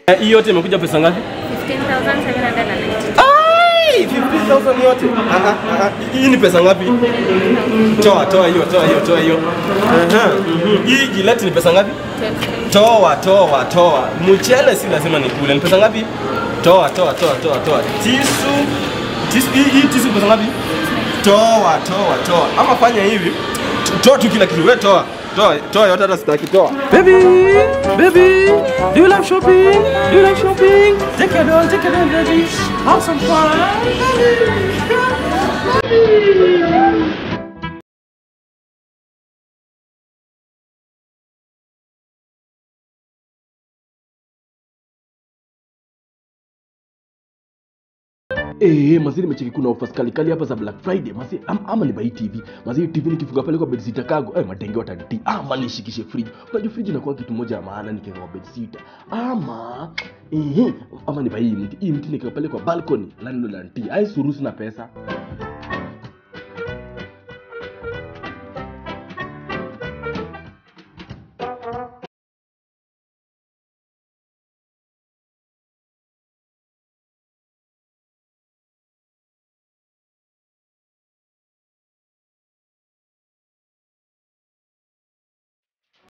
Eh, Hii yote imekuja pesa ngapi? 15,790. Ai, 15,000 yote. Ah, ah, ah. Hii ni pesa ngapi? Toa, toa hiyo, toa hiyo, toa hiyo. Aha. mhm. Hii Gillette ni pesa ngapi? 12. Toa, toa, toa. Mchele si lazima nikule. Ni pesa ngapi? Toa, toa, toa, toa, toa. Tisu. Tisu hii, hii tisu pesa ngapi? Toa, toa, toa. Ama fanya hivi. Toa tu kila kitu. Wewe toa. Toa, toa yote hata sitaki toa. Baby, baby, do you like shopping? Do you like shopping? Take your doll, take your doll, baby. Have some fun. Eh, mazee nimecheki kuna offers kali kali hapa za Black Friday. Mazee am, ama ni buy TV. Mazee TV nikifunga pale kwa bedsitter kago, eh matenge watanitii. Ama nishikishe fridge. Unajua fridge inakuwa kitu moja ya maana nikiweka kwa bedsitter. Ama eh ama ni buy hii mti. Hii mti nikiweka pale kwa balcony, landlord ananitii. Ai suruhusu na pesa.